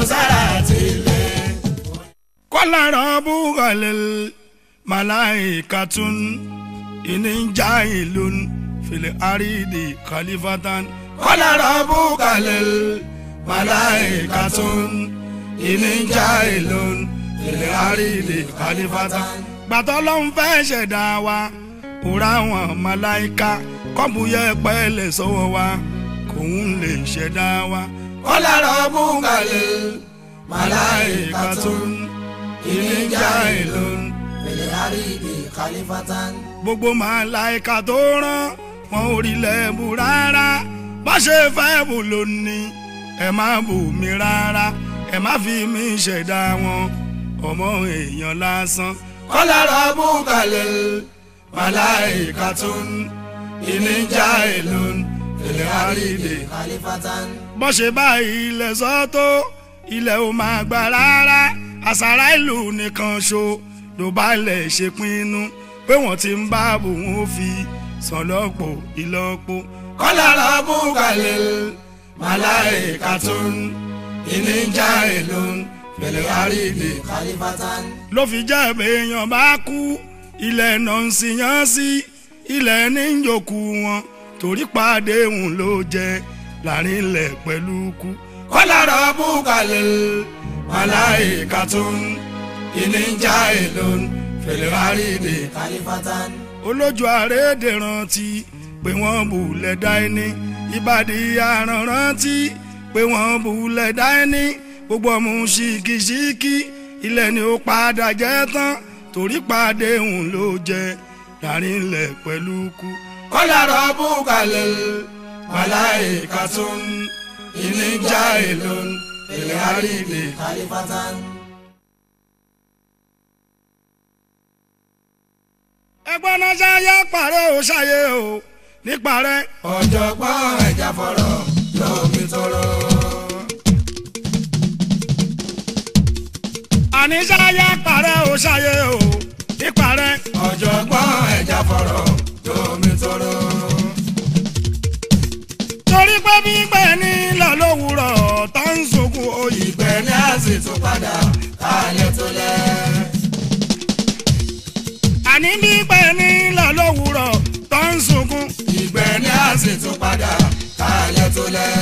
sára tilẹ̀. kọ́lá rọ́bùkọ̀lẹ̀ màláìkàtún ìníjà ìlú fìlẹ̀ àrídì kàlífàtàn. kọ́lá rọ́bùkọ̀lẹ̀ màláìkàtún ìníjà ìlú fìlẹ̀ àrídì kàlífàtàn. gbàtọ́ ló ń fẹ́ ṣẹ̀dá wa òrà wọn màláìka kọ́bùyẹ pẹ́ẹ́lẹ̀ sọ́wọ́ wa kòun lè ṣẹ̀dá wa. kọ́lá rọ́bùkọ̀lẹ̀ màláìkàtún ìníjà ìlú fìlẹ̀ àrídì kàlífàtàn. gbogbo màláìka tó rán wọn ò rí lẹ́bù rárá bá ṣe fẹ́ bù lónìí ẹ má bù mí rárá ẹ má fi mí ṣẹ̀dá wọn ọmọ èèyàn lásán. kọ́lá rọ́bù kalẹ̀ màláìka tó ń ìníjà ìlú ilẹ̀ àrídè. kàlífàtàn. bó ṣe bá ilẹ̀ sọ́tò ilẹ̀ ò máa gbà rárá àṣàrà ìlú nìkan ṣo ló bá lẹ̀ ṣe pinnu pé wọ́n ti ń bá bòun ó fi sàn lọ́pọ̀ ìlọ́po. kọ́lá rọ́bù kalẹ̀ màláìka tó ń ìníjà ìlú fẹ̀lẹ̀ àrídè. kàlífàtàn. ló fi jẹ́ èèyàn bá kú ilẹ̀ náà ń sìyàn sí ilẹ̀ ní yòókù wọn torí pàdé òun ló jẹ láàrin ilẹ̀ pẹ̀lú kú. kọ́lá rọ́bù kalẹ̀ màláìka tó ń ìníjà ìlú fẹ̀lẹ̀ àrídè kàlífàtàn. olójú àrédè rántí pé wọ́n bulẹ̀ dá ẹni ìbàdí aràn rántí pé wọ́n bulẹ̀ dá ẹni gbogbo ọmọ ṣìkìṣìkì ilẹ̀ ni ó padà jẹ́ tán torí pàdé òun ló jẹ láàrin ilẹ̀ pẹ̀lú kú. kọ́lá rọ́bù kalẹ̀ màláìka tó ń ìníjà èlò ilẹ̀ àrídè. kàlífàtàn. ẹgbọ́n náà ṣayé parẹ́ ò ṣayé o níparẹ́. ọ̀jọ̀gbọ́n ẹ̀já fọ̀rọ̀ lómi tóró. àní ṣayé parẹ́ ò ṣayé o níparẹ́. ọ̀jọ̀gbọ́n ẹ̀já fọ̀rọ̀ lómi tóró. torí pé gbígbẹ́ ní lọ lówùrọ̀ tó ń sunkún oyè. ìgbẹ́ ní àsì tún padà kálẹ̀ tó lẹ̀. àní gbígbẹ́ ní lọ lówùrọ̀ tó ń sunkún. ìgbẹ́ ní àsì tún padà kálẹ̀ tó lẹ̀.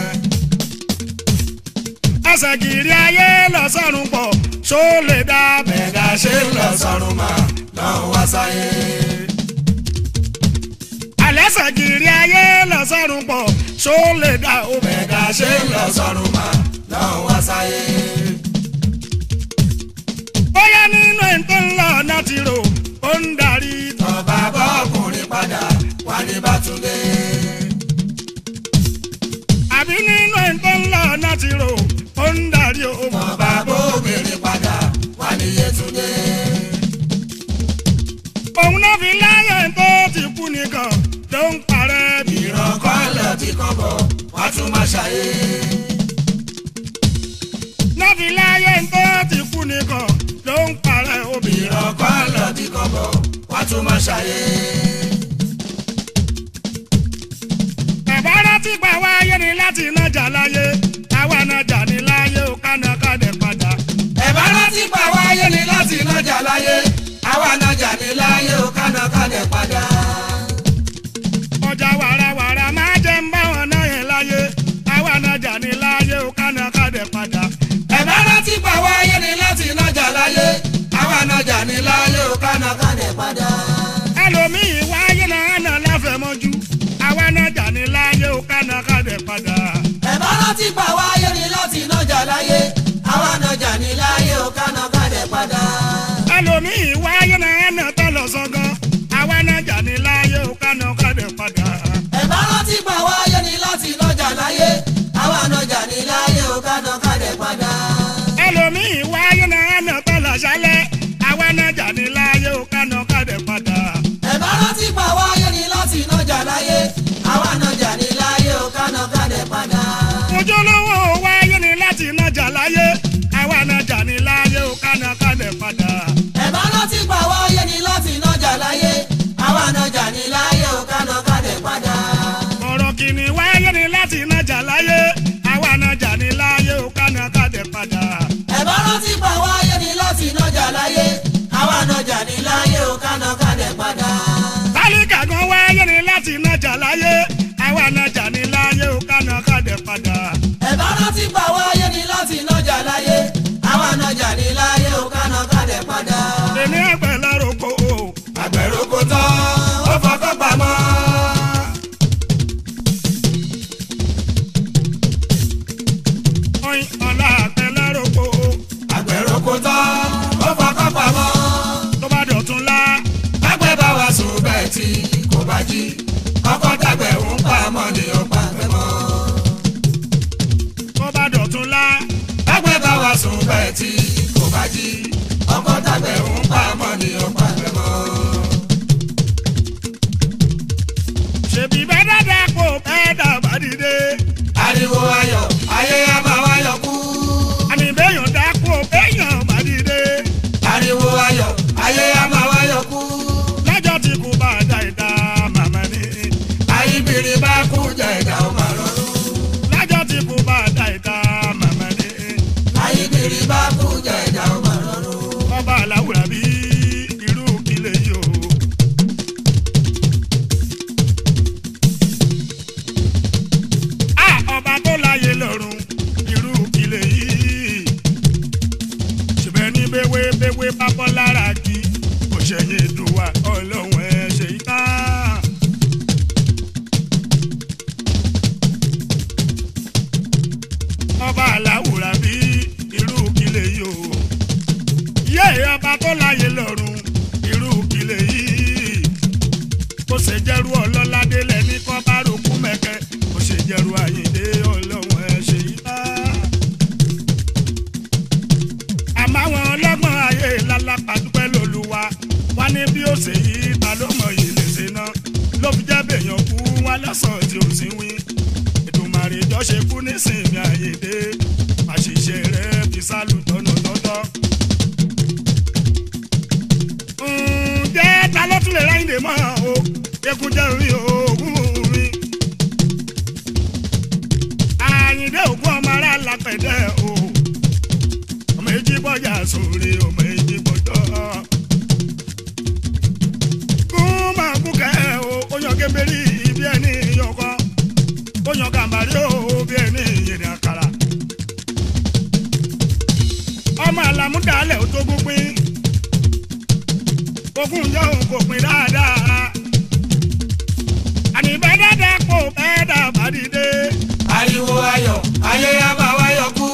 ẹsẹ̀ kiri ayé lọ sọ́run pọ̀ ṣó lè dá bẹ́ẹ̀. ẹ̀dá ṣe ń lọ sọ́run mà lọ́n wá sáyé. àlẹ́sẹ̀ kiri ayé lọ sọ́run pọ̀ ṣó lè dá o bẹ́ẹ̀. ẹ̀dá ṣe ń lọ sọ́run mà lọ́n wá sáyé. bóyá nínú ẹ̀ tó ń lọ náà ti rò ó ń darí. tọ́ba bọ́ọ̀kùnrin padà wá ní bàtúndé. àbí nínú ẹ̀ tó ń lọ náà ti rò ó ń darí o. tọ́ba bóbìnrin padà wá ní yétúndé. òun náà fi láyé tó ti kú nìkan ló ń parẹ́ bí. ìran kan lọ ti kàn bọ̀ wá tún máa ṣàyé. náà fi láyé tó ti kú nìkan ló ń parẹ́ obì. ìran kan lọ ti kàn bọ̀ wá tún máa ṣàyé. bàbá rántí pa wáyé ni láti nájà láyé àwa nájà ní láyé ó kánà kádẹ padà. ẹ̀bá rántí pa wáyé ni láti nájà láyé àwa nájà ní láyé ó kánà kálẹ̀ padà. ọjà wàràwàrà máa jẹ́ ń bá wọn náà yẹn láyé àwa nájà ní láyé ó kánà kádẹ padà. ẹ̀bá rántí pa wáyé ni láti nájà láyé àwa nájà ní láyé ó kánà kálẹ̀ padà. ẹlòmíì wáyé náà nà láfẹ̀mọ́jú àwa nájà ní láyé ó kánà kádẹ padà. ẹ̀bá rántí pa wáyé ni láti nájà láyé àwa nájà ní láyé ó kánà kálẹ̀ padà. ẹlòmíì wáyé náà nà tọ́lọ̀ sọ́gán àwa nájà ní láyé ó kánà kádẹ padà. ẹ̀bá rántí pa wáyé ni láti nájà láyé àwa nájà ní láyé ó kánà kálẹ̀ padà. ẹlòmíì wáyé náà nà tọ́lọ̀ sálẹ̀ àwa nájà ní láyé ó kánà kádẹ padà. ẹ̀bá rántí pa wáyé ni láti nájà láyé àwa nájà ní láyé ó kánà kálẹ̀ padà. ojúlówó wáyé ni láti nájà láyé àwa nájà ní láyé ó kánà kádẹ padà. ẹ̀bá rántí pa wáyé ni láti nájà láyé àwa nájà ní láyé ó kánà kálẹ̀ padà. ọ̀rọ̀ kìíní wáyé ni láti nájà láyé àwa nájà ní láyé ó kánà kádẹ padà. nájà láyé àwa nájà ní láyé o kánà kánẹ̀ padà. tálíkà gan wáyé ni láti nájà láyé àwa nájà ní láyé ó kánà kádẹ padà. ẹ̀bá rántí pa wáyé ni láti nájà láyé àwa nájà ní láyé o kánà kánẹ̀ padà. èmi àgbẹ̀ lárúkọ o. àgbẹ̀rù kò tán ó fọkọ́ pamọ́. oyin ọ̀la àgbẹ̀ lárúkọ o. àgbẹ̀rù kò tán ó fọkọ́ pamọ́. tó bá dọ̀tún lá. pápẹ́ bá wa sùn bẹ́ẹ̀ tí kò bá jí ọkọ̀ tàgbẹ̀ ń pa mọ́ ni ó pa fẹ́ mọ́. tó bá dọ̀tún lá. pápẹ́ bá wa sùn bẹ́ẹ̀ tí kò bá jí ọkọ̀ tàgbẹ̀ ń pa mọ́ ni ó pa fẹ́ mọ́. ṣèbí bẹ́ẹ̀ dáadáa kó bẹ́ẹ̀ dàbá dìde. ariwo ayọ̀ ayé á máa wáyọ̀ kú. àmì bẹ́yàn dá kó bẹ́yàn bá dìde. ariwo ayọ̀ ayé á máa wáyọ̀ kú. lọ́jọ́ tí kò bá da ìdá màmá ni. ayíbiri bá kú jẹ ìdá ó máa rọrùn. lọ́jọ́ tí kò bá da ìdá màmá ni. ayíbiri bá kú jẹ ìdá ó máa rọrùn. ọba aláwùrà bí irú kílẹ̀ yìí o. a ọba tó láyé lọ́rùn irú kílẹ̀ yìí. ṣùgbọ́n ní béwé béwé bá bọ́ lára kí kò ṣẹ̀yìn ìdùwà ọlọ́run ẹ̀ ṣe yí tán. ọba aláwùrà bí irú kílẹ̀ yìí o yé ọba tó láyé lọ́rùn irú kílẹ̀ yìí kó ṣe jẹ́rú ọlọ́ládé lẹ́ni kọ́ bá rògbò mẹ́kẹ́ kó ṣe jẹ́rú àyíndé ọlọ́run ẹ̀ ṣe yí bá. àmọ́ àwọn ọlọ́gbọ́n ayé lálápá dúpẹ́ lóluwa wá ní bí ó ṣe yí ta ló mọ̀ yìí lè ṣe ná ló fi jẹ́ bèèyàn kú wá lọ́sàn-án tí ò sí wí ètùmàrè jọ ṣe kú nísìnyí àyèdè àṣìṣe rẹ̀ fi sálù tọ́nà tọ́tọ́. ǹjẹ́ ta ló tún lè ráyìn dè mọ́ o ekun jẹ́ orí òògùn mi. àyìndé ògùn ọmọ ará lápẹ̀dẹ́ o ọmọ èjì bọ́jà sórí ọmọ èjì bọ́jọ́. kún máa kú kẹ́ o ó yan kébérì bí ẹni yọkọ ó yan gàmbàrí o bí ẹni yèrè àkàrà. ọmọ àlàmúdàálẹ̀ ó tó gbópin ogún jẹ́ òun kò pin dáadáa. àní bẹ́ẹ̀ dáadáa kò bẹ́ẹ̀ dàbá dìde. ariwo ayọ̀ ayé á máa wáyọ̀ kú.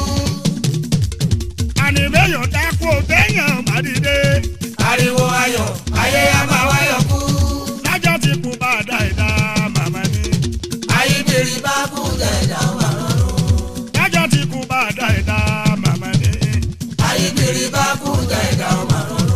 àní bẹ́yàn dá kò bẹ́yàn má dìde. ariwo ayọ̀ ayé á máa wáyọ̀ kú. lájọ́ tí kò bá dá ìdá màmá ni. ayíbiri bá kú jẹ ìdá ó máa rọrùn. lájọ́ tí kò bá dá ìdá màmá ni. ayíbiri bá kú jẹ ìdá ó máa rọrùn.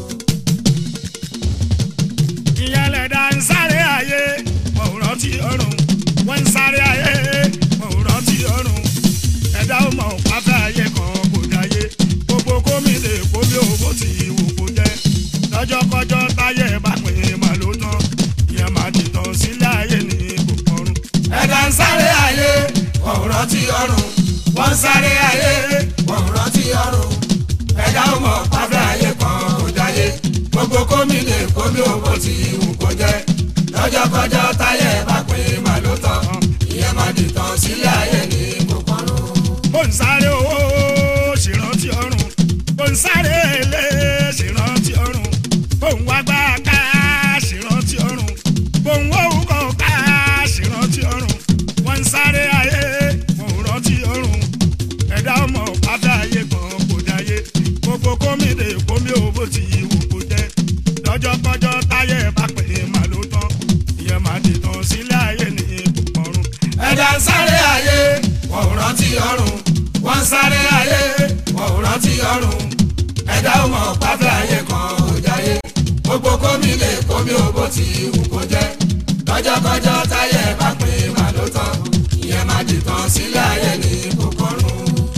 ìyẹn lẹ̀dá ń sáré ayé wọn ò rántí ọ̀run wọ́n ń sáré ayé wọn ò rántí ọ̀run ẹ̀dá ò mọ̀ pátá ayé kan kò dáyé gbogbo gómìnà èkó bí owó ti wù kó jẹ́ lọ́jọ́kọ́jọ́ táyé bá pín in mà ló tán ìyẹn máa dìtàn sílẹ̀ ayé ní kòkòrò. ẹ̀dá ń sáré ayé wọn ò rántí ọ̀run. wọ́n ń sáré ayé wọn ò rántí ọ̀run. ẹ̀dá ò mọ̀ pátá ayé kan kò dáyé. gbogbo kómìnà kómi owó ti wù kó jẹ́. lọ́jọ́kọ́jọ́ táyé bá pín mà ló tán. ìyẹn máa dìtàn sílẹ̀ ayé ní kòkòrò. bó ń sáré owó ṣèrántí ọ̀run bó ń sáré ilé ṣèrántí ọ̀run bó ń wá gbá ká ṣèrántí ọ̀run bó ń wọ́ òkò ká ṣèrántí ọ̀run wọ́n ń sáré ayé wọ́n ò rántí ọ̀run ẹ̀dá ọmọ pátá ayé kan kò dáyé gbogbo kómìnà kómi owó ti wù kó jẹ́ lọ́jọ́kọ́jọ́ táyé bá pè é mà ló tán ìyẹn máa dìtàn sílẹ̀ ayé ní ìbùkọ̀run. ẹ̀dá ń sáré ayé wọn ò rántí ọ̀run wọ́n ń sáré ayé wọn ò rántí ọ̀run ẹ̀dá ò mọ̀ pátá ayé kan ò jáyé gbogbo kómi lè kómi owó tí wù kó jẹ́ lọ́jọ́kọ́jọ́ táyé bá pín mà ló tán ìyẹn máa dìtàn sílẹ̀ ayé ní kòkòrò.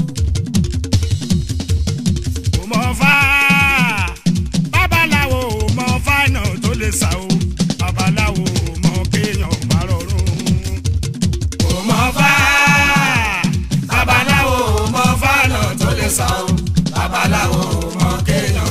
kò mọ fá babaláwo ò mọ fáìnà tó lè sá o babaláwo ò mọ kéèyàn má rọrùn. kò mọ̀ fá babaláwo ò mọ̀ fánà tó lè sá o babaláwo ò mọ̀ kéèyàn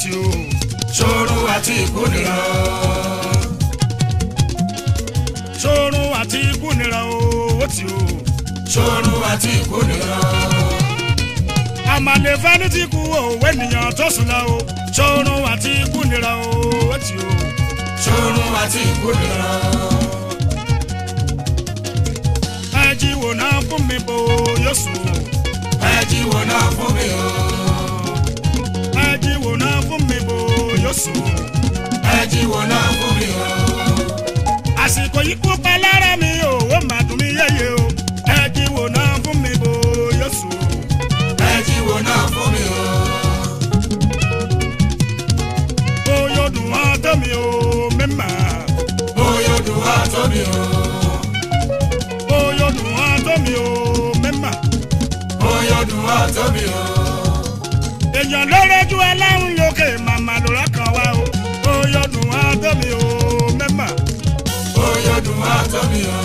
tí o. ṣòro àti ikú nira ṣòrun àti ikú nira o ó tí o. ṣòro àti ikú nira àmàlè fẹ́ni tí kú òwe nìyàn tó sùn lọ o. ṣòrun àti ikú nira o ó tí o. ṣòro àti ikú nira ẹ jí wò náà fún mi bò yóò sùn o. ẹ jí wo náà fún mi o ẹ jí wò náà fún mi bò yóò sùn o. ẹ jí wo náà fún mi o àsìkò yìí kú pa lára mi o ó mà dùn mí yéye o. ẹ jí wò náà fún mi bò yóò sùn o. ẹ jí wo náà fún mi o ó yóò dùn wọ́n tó mi o mímà. bóyá odò wá tó mi o ó yóò dùn wọ́n tó mi o mímà. bóyá odò wá tó mi o èèyàn ló rẹ́jú aláhùn lókè màmá ló rọ́kàn wá o. ó yóò dùn wọ́n tó mi o mímà. bóyá odò wá tó mi o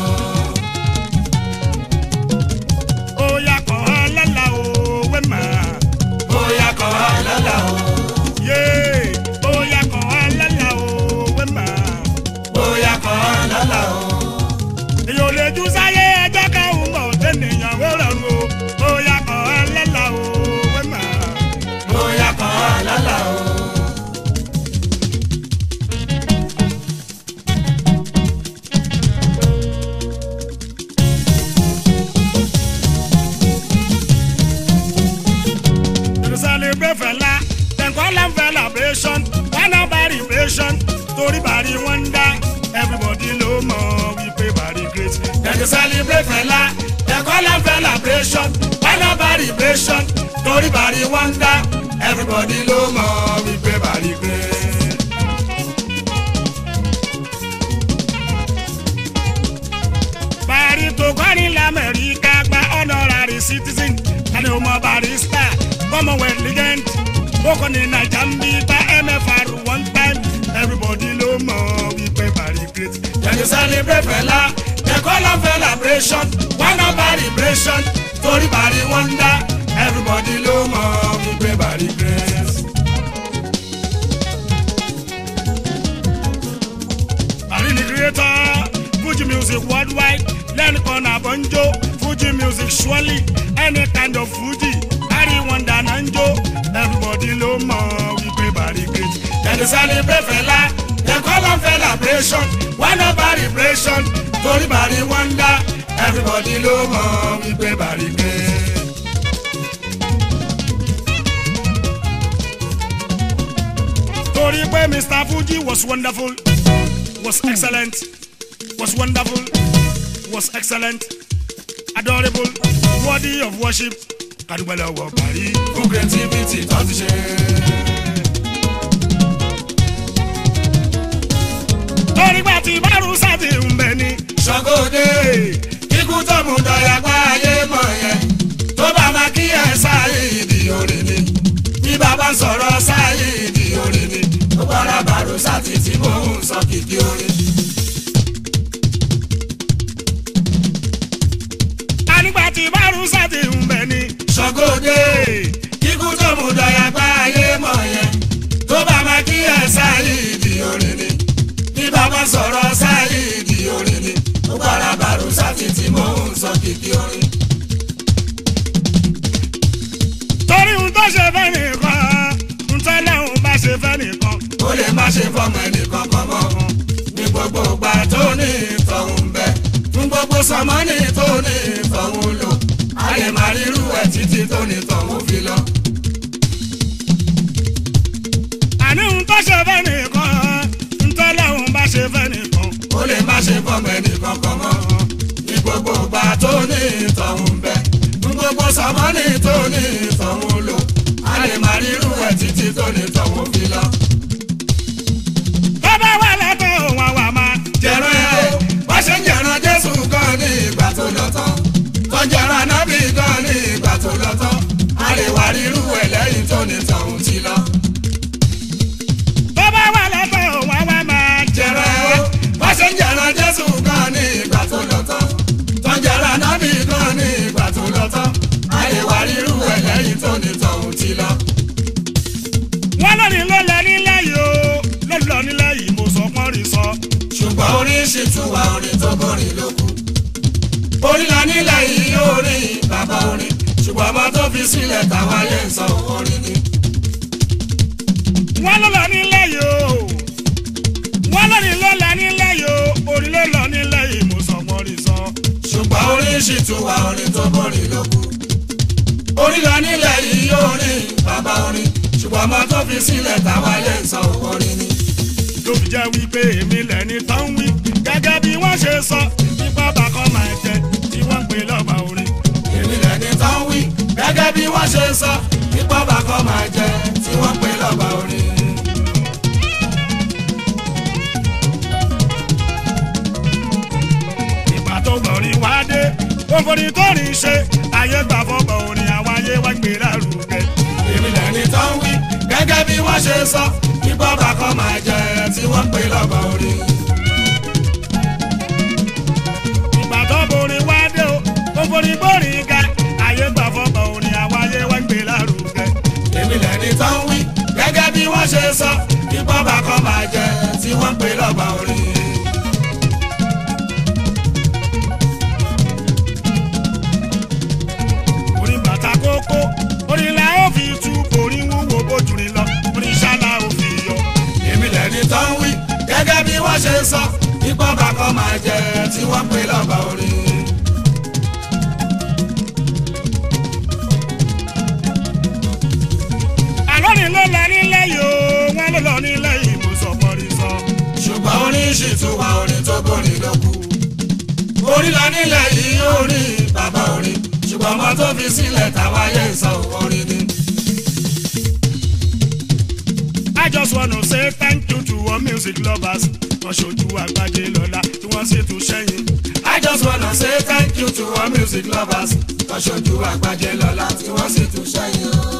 ó yà kàn án lálá o wẹ́mà. bóyá kọ́ wá lálá o yé ó yà kàn án lálá o wẹ́mà. bóyá kọ́ wá lálá o èèyàn ò lè jù sáyé ẹjọ́ káwọn mọ̀ tẹ́nìyàn wẹ́rẹ̀ o. ó yà kàn án lálá o wẹ́mà. bóyá kọ́ wá lálá o. To celebrate fella, then call am celebration. Why not celebration? Torí bàrí wọn dá, everybody ló mọ̀ wípé bàrí great. Dem dey celebrate fela, dem call am celebration. Why not celebration? Torí Bari wonder, everybody ló mọ̀ wípé Bari gbé. Bàrí tó kọ́rin lamẹ́ríkà gba honorary citizen. Tani o mọ barista, commonwealth legend. Ó kọ́ ní Naija ń bí bá MFR one time. Everybody ló mọ̀ wípé bàrí great. Dem dey celebrate fela, dem call am celebration. Why not celebration? Torí Bari wonder, everybody ló mọ̀ wípé Bari gbé. Bàrí ni creator, Fuji music worldwide. Lẹ́nu kan náà bọ̀ ń jó, Fuji music surely. Any kind of Fuji, Bàrí wonder náà ń jó. Everybody ló mọ̀ wípé bàrí great. Dem dey celebrate fela, dem call am celebration. Why not celebration? Torí Bari wonder, everybody ló mọ̀ wípé Bari gbé. Torí pé Mr. Fuji was wonderful, was excellent, was wonderful, was excellent, adorable, worthy of worship. Kàdúgbò lọ́wọ́ Bàrí. fún creativity tó ti ṣe. Torí pé tí Bárú sáti ń bẹ ní. ṣàgóde kíkú tó mú dọ̀yà pa ayé mọ̀ yẹn tó bá máa kí ẹ sáyé ìdí orin ni bí bàbá ń sọ̀rọ̀ sáyé ìdí orin ni ó bára bàrò sátì tí mò ń sọ kìkì orin. Ànígbà tí Bárú sáti ń bẹ ní. ṣàgóde kíkú tó mú dọ̀yà pa ayé mọ̀ yẹn tó bá máa kí ẹ sáyé ìdí orin ni bí bàbá ń sọ̀rọ̀ sáyé ìdí orin ni ó bára bàrò sátì tí mò ń sọ kìkì orin. Torí ohun tó ṣe fẹ́ nìkan, ohun tó lẹ́hùn bá ṣe fẹ́ nìkan. ó lè má ṣe fọmọ ẹnìkan kan mọ́ ní gbogbo ìgbà tó ní ìtọ̀hún bẹ fún gbogbo sọmọ́nì tó ní ìtọ̀hún lò a lè má rírú ẹ̀ títí tó ní ìtọ̀hún fi lọ. Àní ohun tó ṣe fẹ́ nìkan, ohun tó lẹ́hùn bá ṣe fẹ́ nìkan. ó lè má ṣe fọmọ ẹnìkan kan mọ́ ní gbogbo ìgbà tó ní ìtọ̀hún bẹ fún gbogbo sọmọ́nì tó ní ìtọ̀hún lò a lè má rírú ẹ̀ títí tó ní ìtọ̀hún fi lọ. Tó bá wà lọ́tọ̀ òun àwa máa. jẹran ẹ o wọ́n ṣe ń jẹran jésù gan ní ìgbà tó lọ tán tó jẹran nábì gan ní ìgbà tó lọ tán a lè wá rírú ẹ lẹ́yìn tó ní tọ̀hún ti lọ. Tó bá wà lọ́tọ̀ òun àwa máa. jẹran ẹ o wọ́n ṣe ń jẹran jésù gan ní ìgbà tó lọ tán tó jẹran nábì gan ní ìgbà tó lọ tán a lè wá rírú ẹ lẹ́yìn tó ní tọ̀hún ti lọ. Wọ́n lónìí ló lẹ sọ. ṣùgbọ́n orin ṣì tún wà orin tó borin ló kù. orin la nílẹ̀ yìí orin bàbá orin ṣùgbọ́n ọmọ tó fi sílẹ̀ táwọn ayé ń sọ orin ni. wọ́n ló lọ nílẹ̀ yìí o wọ́n lórí ló lọ nílẹ̀ yìí o orí ló lọ nílẹ̀ yìí mo sọ mo rí sọ. ṣùgbọ́n orin ṣì tún wà orin tó borin ló kù. orin la nílẹ̀ yìí orin bàbá orin ṣùgbọ́n ọmọ tó fi sílẹ̀ táwọn ayé ń sọ orin ni. tó fi jẹ́ wípé èmi lẹ́ni tó ń wí gẹ́gẹ́ bí wọ́n ṣe sọ nípa bàkọ́ máa jẹ tí wọ́n ń pè lọ́ba orin. èmi lẹni tó ń wí gẹ́gẹ́ bí wọ́n ṣe sọ nípa bàkọ́ máa jẹ tí wọ́n pè lọ́ba orin. ìgbà tó gbọ̀rin wá dé òfòrí tó rìn ṣe ayé gbà fọ́bọ̀ orin àwọn ayé wá gbé lárugẹ. èmi lẹni tó ń wí gẹ́gẹ́ bí wọ́n ṣe sọ nípa bàkọ́ máa jẹ tí wọ́n pè lọ́ba orin. ìgbà tó borin wá dé o òfòrí gbòrin ga ayé gbà fọ́bọ̀ orin àwọn ayé wá gbé lárugẹ. èmi lẹni tó ń wí gẹ́gẹ́ bí wọ́n ṣe sọ nípa bàkọ́ máa jẹ tí wọ́n pè lọ́ba orin. orin bàtà kókó orin la ó fi tú orin wúwo bójúrin lọ orin ṣálá ó fi yọ. èmi lẹni tó ń wí gẹ́gẹ́ bí wọ́n ṣe sọ nípa bàkọ́ máa jẹ tí wọ́n pè lọ́ba orin. àlọ́rin ló lọ nílẹ̀ yìí o wọ́n ló lọ nílẹ̀ yìí mo sọ mọ́rí sọ. ṣùgbọ́n orin ṣì tún wà orin tó borin ló kù. orin la nílẹ̀ yìí orin bàbá orin ṣùgbọ́n ọmọ tó fi sílẹ̀ táwa yẹ ń sọ orin ni. I just wanna say thank you to all music lovers wọ́n ṣojú àgbájé lọ́la tí wọ́n sì tún ṣẹ́yìn. I just wanna say thank you to all music lovers tọ́ṣojú àgbájé lọ́la tí wọ́n sì tún ṣẹ́yìn o.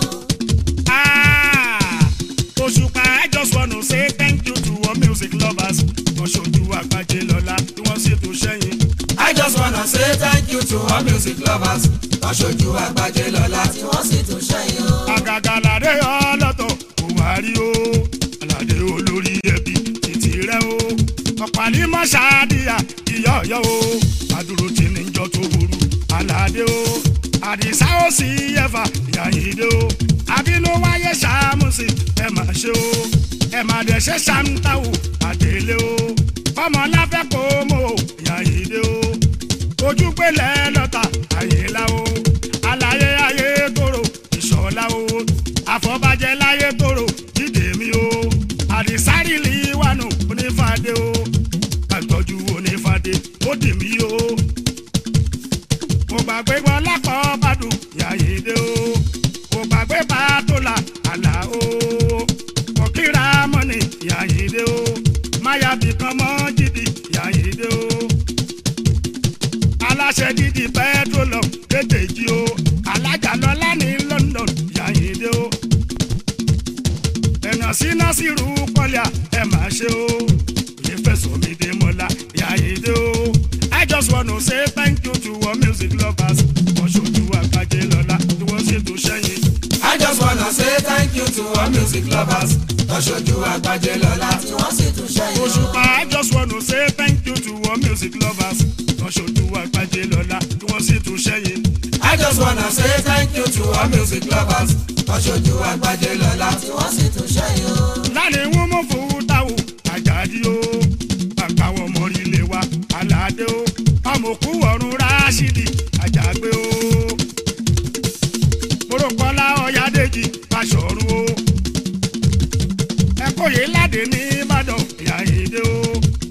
Ah, Òṣùpá I just wanna say thank you to all music lovers wọ́n ṣojú àgbájé lọ́la tí wọ́n sì tún ṣẹ́yìn. I just wanna say thank you to all music lovers tọ́ṣojú àgbájé lọ́la tí wọ́n sì tún ṣẹ́yìn o. àgàgà làdé ọlọ́tọ̀ kò wá rí o aládé olórí ẹbí títí rẹ o ọ̀pàlì mọ́ṣáàdìyà ìyá ọ̀yọ́ o àdúró tí ní jọ tó burú aládé o àdìsá ó sì yẹfà ìyàyídé o àbínú wáyé ṣàmùsì ẹ má ṣe o ẹ má dẹ̀ ṣe ṣàǹtàwò àdélé o ọmọ láfẹ́ kó mọ́ o ìyàyídé o ojúgbélé lọ́ta àyèlá o àlàyé ayé tóró ìṣọ̀lá o àfọ̀bàjẹ́ láyé tóró dídè mi o àdìsárìlì wànú onífàdé o àtọ́jú onífàdé ó dì mí o mo gbàgbé wọn lápọ̀ bàdùn yàyédé o mo gbàgbé bàtòlà àlà o mo kíra mọ́ni yàyédé o máyàbí kan mọ́ jìdì yàyédé o aláṣẹ dídì pẹtrolọm tètè jí o alájà lọlá ní London yàyíndé o ẹ̀nà síná sírù pọ́líà ẹ̀ máa ṣe o òye fẹ̀sọ̀ mi dé mọ́lá yàyíndé o I just wanna say thank you to all music lovers wọ́n ṣojú àgbájé lọ́la tí wọ́n ṣètò sẹ́yìn. I just wanna say thank you to all music lovers tọ́ṣojú àgbájé lọ́la tí wọ́n sì tún ṣẹ́yìn o. Òṣùpá I just wanna say thank you to all music lovers wọ́n ṣojú àgbájé lọ́la tí wọ́n ṣètò sẹ́yìn. I just wanna say thank you to all music lovers tọ́ṣojú àgbájé lọ́la tí wọ́n sì tún ṣẹ́yìn o. lálẹ́ wọn mọ̀ fún táwọn àjàdí o àkàwọ̀ mọ̀rílẹ̀ wa aládé o amòkú ọ̀run ráṣídì àjàgbé o mọ̀rọ̀kọ́lá ọ̀yádẹ́jì aṣọ̀run o ẹ̀kọ́yé ládé ní ìbàdàn ìyáyédé o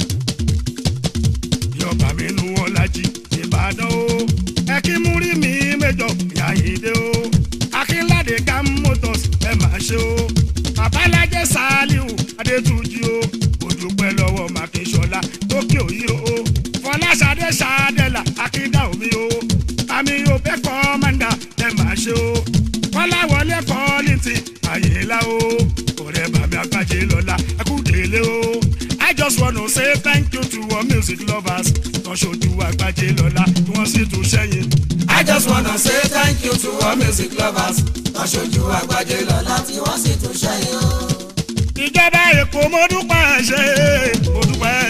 yọba mi nu ọ̀làjì ìbàdàn o ẹ̀kímúrí mi mẹ́jọ ìyáyédé o akínládé gam motors ẹ̀ máa ṣe o babalájẹ saliu adétúnjì o òdùpẹ́ lọ́wọ́ mákínsọ́lá tókè òyì o fọláṣadé ṣadẹ́là akíndà omi o àmì òbẹ́ kọ́mọ́ndà ẹ̀ máa ṣe o kọ́láwọlé kọ́lìntì àyèlá o ọ̀rẹ́ bàmí àgbàjẹ́ lọ́la ẹkúndélé o I just wanna say thank you to all music lovers tó ṣojú àgbàjẹ́ lọ́la tí wọ́n sì tún ṣẹ́yìn. I just wanna say thank you to all music lovers tọ́ṣojú àgbájé lọ́la tí wọ́n sì tún ṣẹ́yìn o. ìjọba èkó mo dúpẹ́ ṣe mo dúpẹ́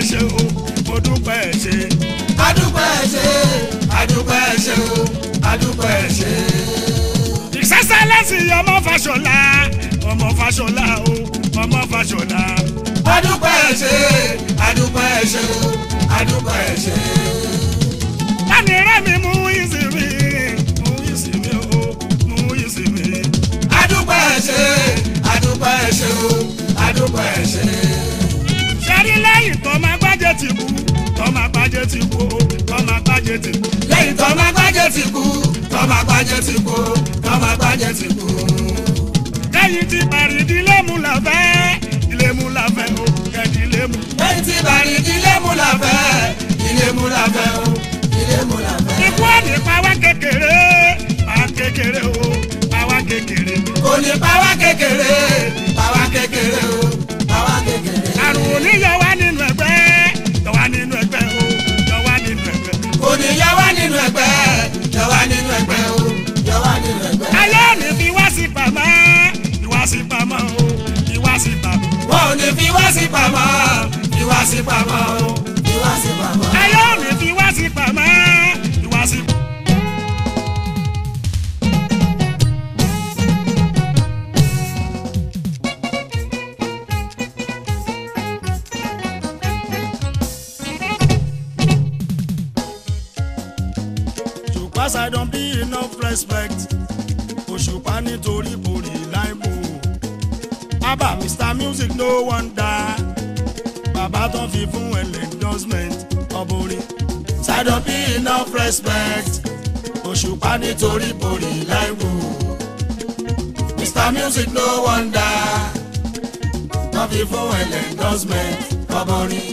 adúpẹ́ ẹ ṣé o adúpẹ́ ẹ ṣé. ìṣẹ́ṣẹ́ lẹ́sìn ọmọ Fáṣọlá ọmọ Fáṣọlá o ọmọ Fáṣọlá. adúpẹ́ ẹ ṣé adúpẹ́ ẹ ṣé o adúpẹ́ ẹ ṣé. láti rẹ́ mi mú ìsinmi mú ìsinmi o mú ìsinmi. adúpẹ́ ẹ ṣé adúpẹ́ ẹ ṣé o adúpẹ́ ẹ ṣé. ṣẹ́rí lẹ́yìn tó máa gbájẹ́ ti kú tó máa gbájẹ́ ti kú o tó máa gbájẹ́ ti kú. lẹ́yìn tó máa gbájẹ́ ti kú tó máa gbájẹ́ ti kú tó máa gbájẹ́ ti kú. kẹ́yìn ti parí ìdílé mu la fẹ́ ilé mu la fẹ́ o kẹ́ni ilé mu. lẹ́yìn tí bàrí ilé mú la fẹ́ ilé mú la fẹ́ o ilé mú la fẹ́. ikú ọ̀nì pàwá kékeré pàwá kékeré o pàwá kékeré. kò ní pàwá kékeré pàwá kékeré o pàwá kékeré. àrùn òní yọ wá nínú ẹgbẹ́ yọ wá nínú ẹgbẹ́ o yọ wá nínú ẹgbẹ́. kò ní yọ wá nínú ẹgbẹ́ yọ wá nínú ẹgbẹ́ o yọ wá nínú ẹgbẹ́. ayé òní fi wá sí pamọ́ ìwá sí pamọ́ o ìwá sí pamọ́. wọn ò ní fi wá sí pamọ́ fi wá sí pamọ́ o fi wá sí pamọ́. ayé òní fi wá sí pamọ́ ìwá sí pamọ́. Òṣùpá I don't be enough respect. Òṣùpá nítorí borí láìpò. Abba Mr Music no wonder. Bàbá tó fi fún ẹlẹ́ endorsement ọ̀bùnrin. I don't be enough respect. Òṣùpá nítorí borí láìpò. Mr Music no wonder wọ́n fi fún ẹlẹ́ endorsement ọmọrin.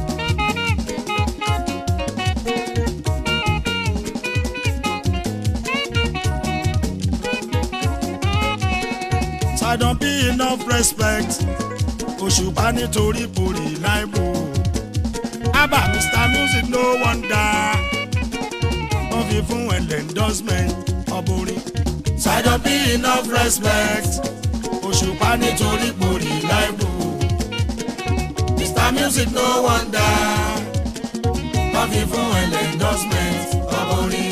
I don't be enough respect. Òṣùpá nítorí borí láìpò. Abba Mr Music no wonder. Wọ́n fi fún ẹlẹ́ endorsement ọ̀bùnrin. I don't be enough respect Òṣùpá nítorí borí láìpò. Mr Music no wonder wọ́n fi fún ẹlẹ́ endorsement ọmọrin.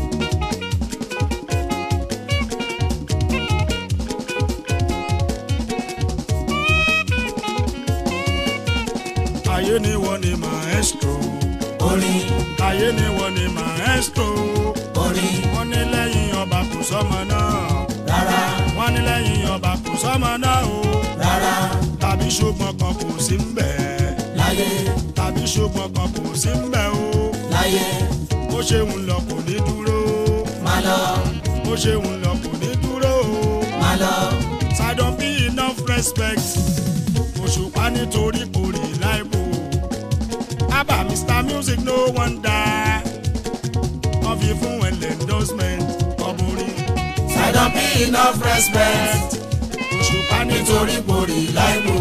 Ayé ni wọ́n ni maestro. orin Ayé ni wọ́n ni maestro. orin Wọ́n ní lẹ́yìn ọba kò sọ́mọ náà. rárá Wọ́n ní lẹ́yìn ọba kò sọ́mọ náà o. rárá Tàbí ṣùgbọ́n kan kò sí ń bẹ̀. láyé Tàbí ṣùgbọ́n kan kò sí ń bẹ̀ o. láyé Bó ṣe ń lọ kò ní dúró. má lọ Bó ṣe ń lọ kò ní dúró o. má lọ I don't be enough respect. Òṣùpá nítorí borí láìpò. Abba Mr Music no wonder. Wọ́n fi fún ẹlẹ́ endorsement ọ̀bùnrin. I don't be enough respect Òṣùpá nítorí nítorí borí láìpò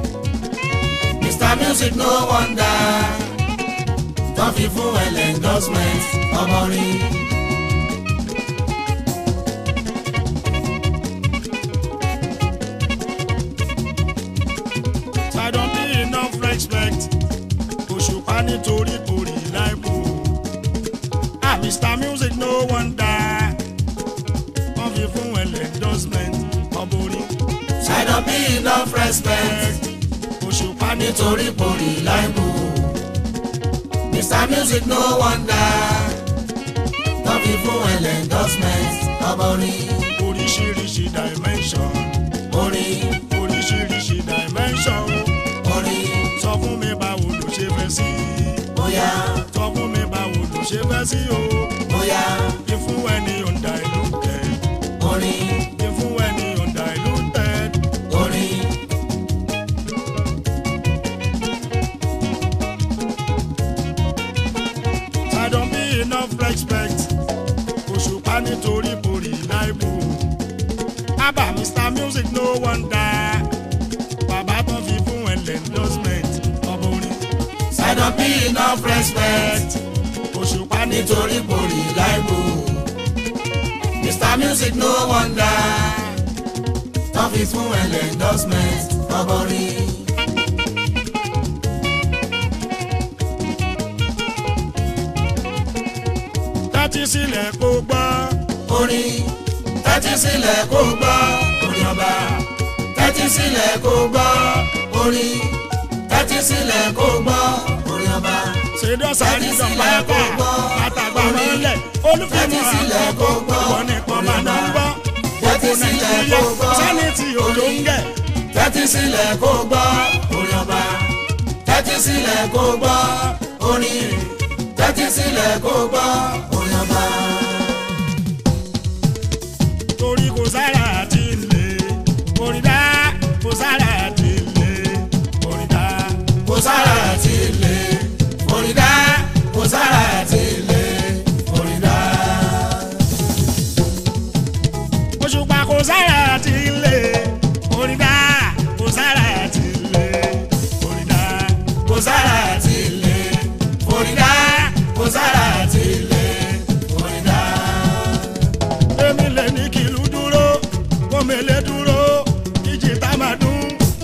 Mr Music no wonder wọ́n fi fún ẹlẹ́ endorsement ọmọrin. I don't be enough respect. Òṣùpá nítorí borí láìpò. Ah Mr Music no wonder. Wọ́n fi fún ẹlẹ́ endorsement ọ̀bùnrin. I don't be enough respect Òṣùpá nítorí nítorí borí láìpò Mr Music no wonder wọ́n fi fún ẹlẹ́ endorsement ọmọrin. oríṣiríṣi dimension. orin oríṣiríṣi dimension. orin sọ fún mi báwo ló ṣe fẹ́ sí. bóyá sọ fún mi báwo ló ṣe fẹ́ sí o. bóyá ìfún ẹni ọ̀ǹda ìlú tẹ̀. orin ìfún ẹni ọ̀ǹda ìlú tẹ̀. orin I don't be enough respect. Òṣùpá nítorí borí láìpò. Abba Mr Music no wonder. Bàbá tó fi fún ẹlẹ́ endorsement ọ̀bùnrin. I don't be enough respect Òṣùpá nítorí nítorí borí láìpò Mr Music no wonder wọ́n fi fún ẹlẹ́ endorsement ọmọrin. that tẹ́tí sílẹ̀ kó gbọ́. orin tẹ́tí sílẹ̀ kó gbọ́ orin ọba tẹ́tí sílẹ̀ kó gbọ́ orin tẹ́tí sílẹ̀ kó gbọ́ orin ọba ṣèdọ́sà ní Tẹ́tí sílẹ̀ dọ̀pẹ́ kó pa gbọ́. àtàgbà Orin. mọ́lẹ̀ Tẹ́tí olùfẹ́mọ̀ sílẹ̀ kó gbọ́. wọn nìkan máa ń gbọ́. Tẹ́tí gbogbo sílẹ̀ nàìjíríà kó gbọ́. sẹ́ni tí òjò ń gẹ̀. tẹ́tí sílẹ̀ kó gbọ́ orin ọba tẹ́tí sílẹ̀ kó gbọ́ orin tẹ́tí sílẹ̀ kó gbọ́ orin ọba. torí kò sára àti ilé orin dá kò sára àti ilé orin dá. kò sára àti ilé orin dá kò sára àti ilé orin dá. òṣùpá kò sára àti ilé orin dá kò sára àti ilé orin dá. kò sára àti ilé orin dá kò sára àti ilé orin dá. èmi lè ní kìlú dúró kó mele dúró ìjì tá máa dún.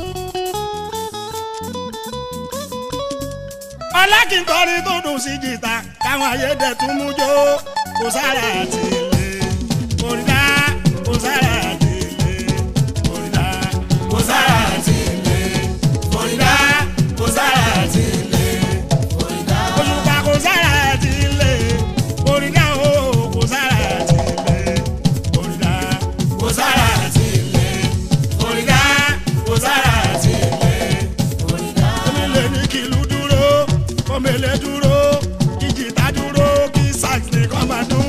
ọlákìnkọrin tó dùn sí jìtá káwọn ayédè tún mú jó kò sára àti ilé orin dá kò sára àti ilé orin dá. kò sára àti ilé orin dá kò sára àti ilé orin dá. òṣùpá kò sára àti ilé orin dá o kò sára àti ilé orin dá. kò sára àti ilé orin dá kò sára àti ilé orin dá. omi lè ní kìlú dúró omele dúró ìjìtá dúró kí sax nìkan máa dún.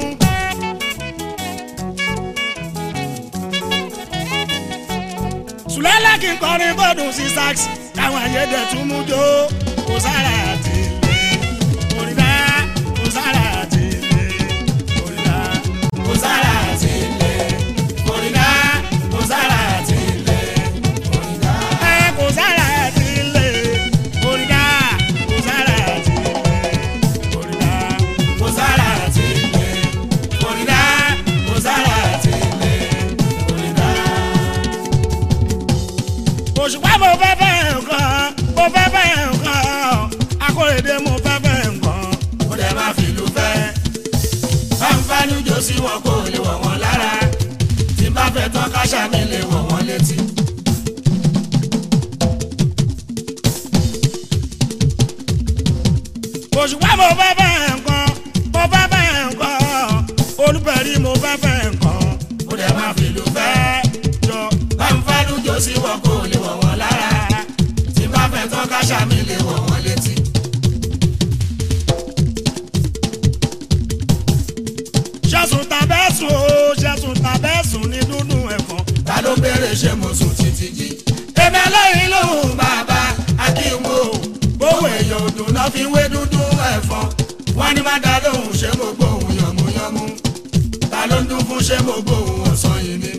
sùlẹ́lẹ̀ kí n kọrin bọ́dún sí sax káwọn ayédè tún mú jó kò sára àti ilé orin dá kò sára àti ilé orin dá. kò sára àti ilé orin dá kò sára àti ilé orin dá. ẹ kò sára àti ilé orin dá kò sára àti ilé orin dá. kò sára àti ilé orin dá kò sára àti ilé orin dá. òṣùpá mo fẹ́ fẹ́ nǹkan mo fẹ́ fẹ́ nǹkan akóredé mo fẹ́ fẹ́ nǹkan. ó dẹ̀ máa fìlú fẹ́. fáńfánú jò sí wọn kò lè wọ̀ wọ́n lára. tí bá fẹ́ tán káṣá mi lè wọ̀ wọ́n létí. òṣùpá mo fẹ́ fẹ́ nǹkan mo fẹ́ fẹ́ nǹkan olùbẹ̀rí mo fẹ́ fẹ́ nǹkan. ó dẹ̀ máa fìlú fẹ́. jọ fáńfánú jò sí wọn kò lè wọ̀ wọ́n lára. tí bá fẹ́ tán káṣá mi lè wọ̀ wọ́n létí. ṣẹ́sùn tàbẹ́sùn o ṣẹ́sùn tàbẹ́sùn ní dúdú ẹ̀fọn. ta ló béèrè ṣé mo sùn títí jí. èmi ẹlẹ́yìn lòun bàbá akínwó gbówó èèyàn òdùn náà fi wé dúdú ẹ̀fọn. wọ́n ní má dá lóhùn ṣé mo gbóhùn yànmúyánmú. ta ló ń dún fún ṣé mo gbóhùn ọ̀sán yìí ni.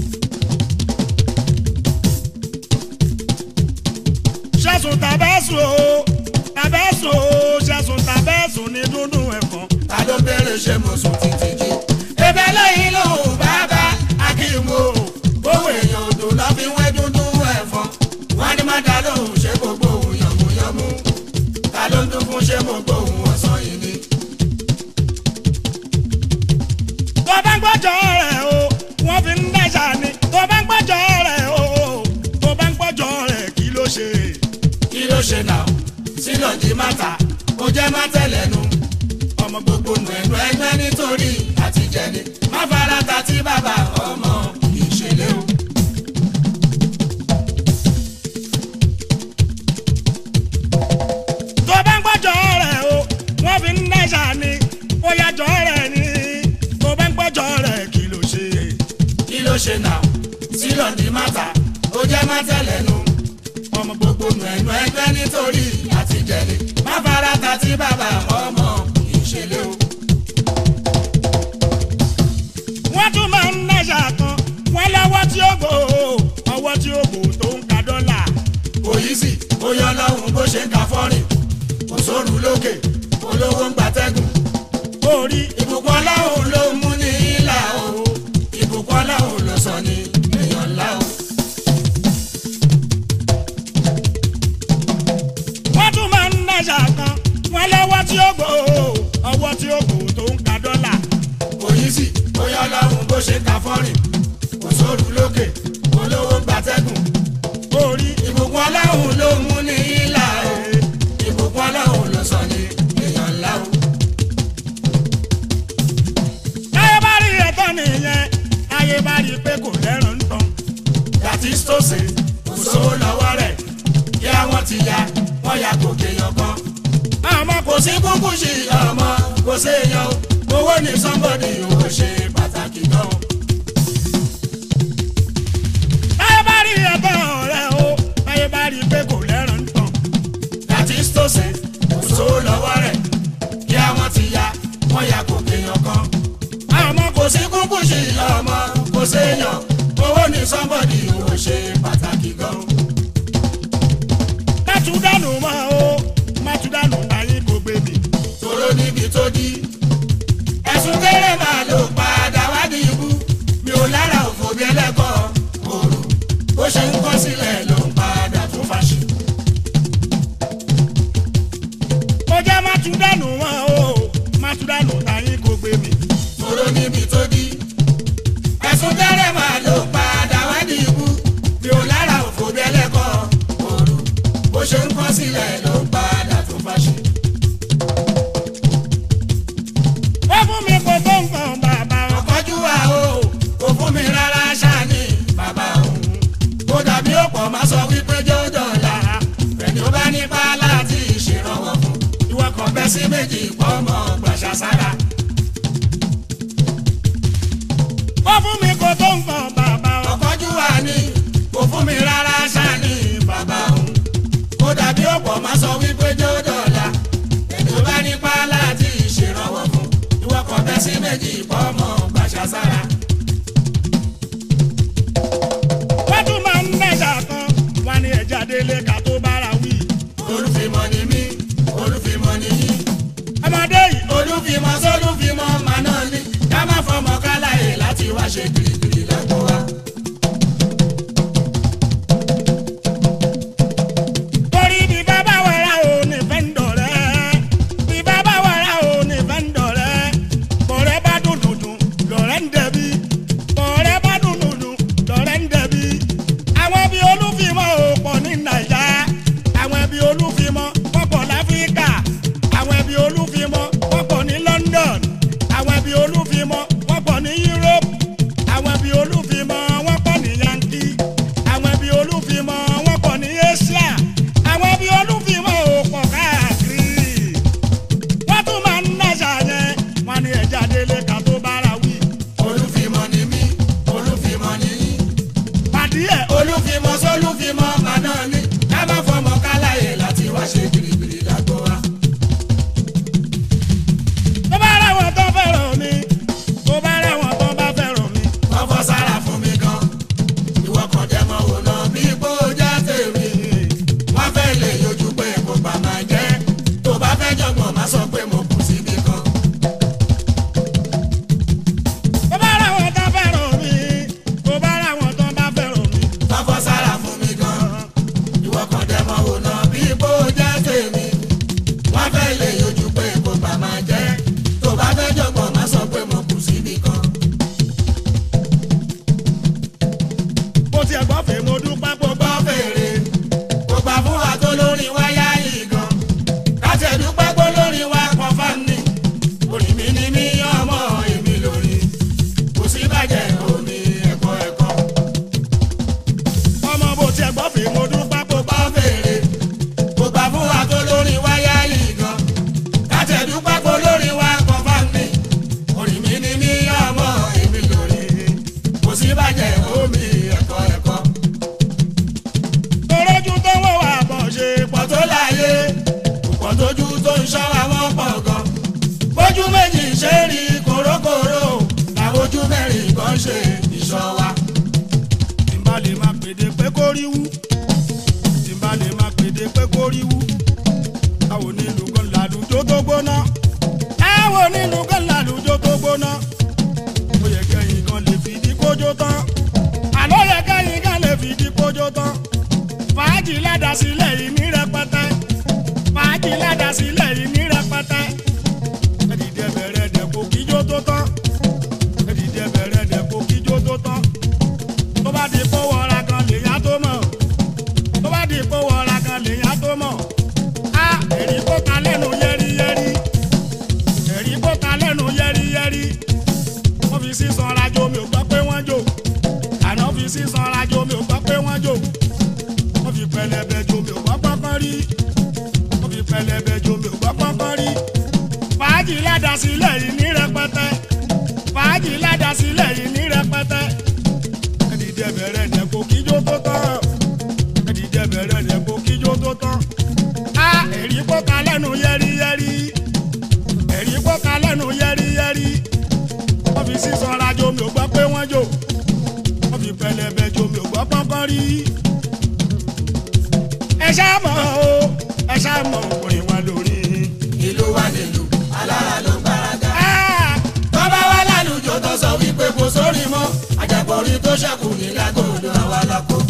ṣẹ́sùn tàbẹ́sùn o tàbẹ́sùn o ṣẹ́sùn tàbẹ́sùn ní dúdú ẹ̀fọn. ta ló béèrè ṣé mo sùn títí jí. èmi ẹlẹ́yìn lòun bàbá akínwó gbówó èèyàn òdùn náà fi wé dúdú ẹ̀fọn. wọ́n ní má dá lóhùn ṣé mo gbóhùn yànmúyánmú. ta ló ń dún fún ṣé mo gbóhùn ọ̀sán yìí ni. tó bá ń gbọ́jọ́ rẹ̀ o wọ́n fi ń dẹ́sà ni tó bá ń gbọ́jọ́ rẹ̀ o tó bá ń gbọ́jọ́ rẹ̀ kí ló ṣe. kí ló ṣe náà sílọ̀ jí máta ó jẹ́ má tẹ̀lẹ́nu ọmọ gbogbo nù ẹnu ẹgbẹ́ nítorí àtijẹ́ni má fara ta tí bàbá ọmọ ìṣẹ̀lẹ̀ o. tó bá ń gbọ́jọ́ rẹ̀ o wọ́n fi ń dẹ́sà ni ó yàjọ́ rẹ̀ ni tó bá ń gbọ́jọ́ rẹ̀ kí ló ṣe. kí ló ṣe náà sílọ̀ jí máta ó jẹ́ má tẹ̀lẹ́nu ọmọ gbogbo nù ẹnu ẹgbẹ́ nítorí àtijẹ́ni má fara ta tí bàbá ọmọ ìṣẹ̀lẹ̀ o. wọ́n tún máa ń dẹ́sà kan wọ́n lọ́wọ́ tí ó gbò ó ọwọ́ tí ó gbò tó ń ka dọ́là. kò yí sí ó yọ lọ́hùn bó ṣe ń ka fọ́rìn kò sóru lókè olówó ń gbatẹ́gùn. orí ìbùkún ọlọ́run ló mú ní ìlà o ìbùkún ọlọ́run ló sọ ní èèyàn ńlá o. wọ́n tún máa ń dẹ́sà kan wọ́n lọ́wọ́ tí ó gbò ó ọwọ́ tí ó gbò tó ń ka dọ́là. bó ṣe ka fọ́rìn kò sóru lókè olówó gbatẹ́gùn orí ìbùkún ọlọ́run ló mú ní ìlà o ìbùkún ọlọ́run ló sọ ní èèyàn ńlá o. táyé bá rí ẹ̀tọ́ nìyẹn táyé bá rí pé kò lẹ́rùn ń tán. gàtí stóòsì kò sówó lọ́wọ́ rẹ̀ kí àwọn ti ya wọ́n ya gòkè yan kan. àmọ́ kò kò sí kúkú sí ọmọ kò séèyàn o owó ní somebody ò ṣe pàtàkì gan o. táyé bá rí ẹ̀tọ́ rẹ̀ o táyé bá rí pé kò lẹ́rùn ń tán. gàtí stóòsì kò sówó lọ́wọ́ rẹ̀ kí àwọn ti ya wọ́n ya gòkè yan kan. àmọ́ kò kò sí kúkú sí ọmọ kò séèyàn owó ní somebody ò ṣe pàtàkì gan o. má tún dànù mọ́ o má tún dànù ayé kò gbé mi. tòró níbi tó di. ẹ̀sùn kéré máa ló padà wádìí ikú mi ò lára òfò bí ẹlẹ́kọ̀ọ́ òru bó ṣe ń kọ́ sílẹ̀ ló ń padà tún fàṣì. ó jẹ́ má tún dànù mọ́ o má tún dànù ayé kò gbé mi. tòró níbi tó di. ẹ̀sùn kéré máa ló padà wádìí ikú mi ò lára òfò bí ẹlẹ́kọ̀ọ́ òru bó ṣe ń kọ́ sílẹ̀ ló ń padà tún fàṣì. ó fún mi kò tó nǹkan bàbá o. ọ̀kọ́jú wa o kò fún mi rárá ṣáàní bàbá òun kó dàbí ọ̀pọ̀ máa sọ wípé jẹ́ ó dọ̀la ẹni ó bá nípa láti ṣèrànwọ́ fún ìwọ kan bẹ́ sí méjì pọ̀ mọ́ gbàṣà sára. ó fún mi kò tó nǹkan bàbá o. ọ̀kọ́jú wa ni kò fún mi rárá ṣáàní bàbá òun kó dàbí ọ̀pọ̀ máa sọ wípé jẹ́ ó dọ̀la ẹni ó bá nípa láti ṣèrànwọ́ fún ìwọ kan bẹ́ sí méjì pọ̀ mọ́ gbàṣà sára. wọ́n tún máa ń mẹ́ta kan wá ní ẹja délé ká tó bára wí. olùfimọ́ ni mí olùfimọ́ ni yín ọmọdé yìí olùfimọ́ sólùfimọ́ màná ni ká má fọmọ káláyè láti wá ṣe kirikiri lágbo wa. torí bí bàbá wẹ̀rẹ̀ ò ní fẹ́ ń dọ̀rẹ́ bí bàbá wẹ̀rẹ̀ ò ní fẹ́ ń dọ̀rẹ́ bọ̀rẹ́ bá dùn dùdùn lọ̀rẹ́ ń dẹ̀bi bọ̀rẹ́ bá dùn dùdùn lọ̀rẹ́ ń dẹ̀bi àwọn bí olúfimọ́ ò pọ̀ ní nàìjà àwọn bí olúfimọ́ wọ́n pọ̀ láfíríkà àwọn bí olúfimọ́ wọ́n pọ̀ ní London àwọn bí olúfimọ́ wọ́n pọ̀ ní Europe àwọn bí olúfimọ́ wọ́n pọ̀ ní Yankee àwọn bí olúfimọ́ wọ́n pọ̀ ní Asia àwọn bí olúfimọ́ ò pọ̀ káàkiri wọ́n tún máa ń náṣà yẹn wọ́n ní ẹja délé ká tó bára wí olùfimọ́ ni mí olùfimọ́ ni yín pàdé ẹ̀ olùfimọ́ sólùfimọ́ màná ni ká má fọmọ káláyè láti wá ṣe kirikiri lágbo wa. tó bá rẹ̀wọ̀n tó fẹ́ràn mi tó bá rẹ̀wọ̀n tó bá fẹ́ràn mi wọ́n fọ́ sára fún mi gan ìwọ kan jẹ́ mọ́ wò lọ bí ipò jẹ́ tèmi wọ́n fẹ́ lè yọjú pé kò bá máa jẹ́ tó bá fẹ́ jọ̀gbọ́n má sọ pé mo kù síbi kan. tó bá rẹ̀wọ̀n tó fẹ́ràn mi tó bá rẹ̀wọ̀n tó bá fẹ́ràn mi wọ́n fọ́ sára fún mi gan ìwọ kan jẹ́ mọ́ wò lọ bí ipò jẹ́ tèmi wọ́n fẹ́ lè yọjú pé kò bá máa jẹ́ tó bá fẹ́ jọ̀gbọ́n má sọ pé mo kù síbi kan. bó tiẹ̀ gbọ́ fèé mo dúpẹ́ pọ̀ gbọ́ fèrè kò gbà fún wa tó lórí wáyà yìí gan káti ẹ̀dúpẹ́ pé lórí wa pọ̀ fáni orí mi ni mí ọmọ èmi lórí kò sí bàjẹ́ omi ẹ̀kọ́ ẹ̀kọ́ ọmọ bó tiẹ̀ gbọ́ fèé mo dúpẹ́ pọ̀ gbọ́ fèrè kò gbà fún wa tó lórí wáyà yìí gan káti ẹ̀dúpẹ́ pé lórí wa pọ̀ fáni orí mi ni mí ọmọ èmi lórí kò sí bàjẹ́ omi ẹ̀kọ́ ẹ̀kọ́ torójú tó wọ̀ wá bọ̀ ṣe pọ̀ pọ̀ tó láyé pọ̀ tójú tó ń ṣọ́ àwọn pọ̀ gan. bójú méjì ṣe rí kòrókòró làwọn ojú mẹ́rin kan ṣe ìṣọ́ wa. tí n bá lè máa pèdè pé kó rí wú tí n bá lè máa pèdè pé kó rí wú àwọn onílù kan làlùjọ tó gbóná àwọn onílù kan làlùjọ tó gbóná ó yẹ kẹ́yìn kan lè fìdí kójó tán àlọ́ yẹ kẹ́yìn kan lè fìdí kójó tán fàájì ládàá sílẹ̀ yìí ní rẹpẹtẹ fàájì ládàá sílẹ̀ yìí ní rẹpẹtẹ ẹ̀dìdẹ bẹ̀rẹ̀ dẹ̀ kò kíjó tó tán ẹ̀dìdẹ bẹ̀rẹ̀ dẹ̀ sílẹ̀ yìí ní rẹpẹtẹ fàájì ládàá sílẹ̀ yìí ní rẹpẹtẹ ẹdìdẹ bẹ̀rẹ̀ dẹ̀ kó kíjó tó tán ẹdìdẹ bẹ̀rẹ̀ dẹ̀ kó kíjó tó tán a èrí pọ́ka lẹ́nu yẹ́rìyẹ́rì èrí pọ́ka lẹ́nu yẹ́rìyẹ́rì wọ́n fi sísan rajo mi ò gbọ́ pé wọ́n jò wọ́n fi pẹlẹbẹ jo mi ò gbọ́ pọ́npọ́n rí ẹ ṣáà mọ̀ o ẹ ṣáà mọ̀ òkùnrin wa lórí. ìlú wa nílùú alára ló ń gbáradá. Ah! tọ́ba wa lálùjọ tó sọ wípé kò sórí mọ́ àjẹpọ̀rí tó ṣẹ́kù ní lágòdò àwa lọ́kọ́.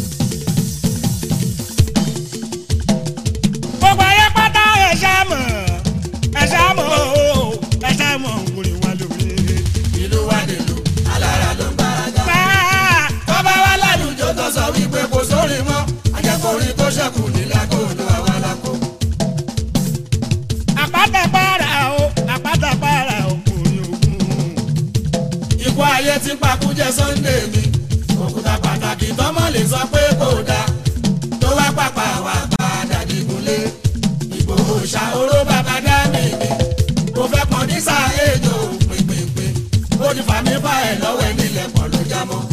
gbogbo ayé pátá ẹ ṣáà mọ̀ ẹ ṣáà mọ̀ o ẹ ṣáà mọ̀ òkùnrin wa lórí. ìlú wa nílùú alára ló ń gbáradá. Ah! tọ́ba wa lálùjọ tó sọ wípé kò sórí mọ́ àjẹpọ̀rí tó ṣẹ́kù ní lágòdò àwa lọ́kọ́. àpáta para o àpáta para òkùnrin ògùn. ikú ayé ti pakújẹ Sunday mi òkúta pàtàkì tọ́mọ lè sọ pé kò dáa tó wá pàpà wà padà dìgúnlé Ìgbòho ṣàhóró bàbá dá mi ni kò fẹ́ pọ̀ ní sáà èjò pínpínpín ó ti fà mí fà ẹ̀ lọ́wọ́ ẹ̀ nílẹ̀ pọ̀ ló já mọ́.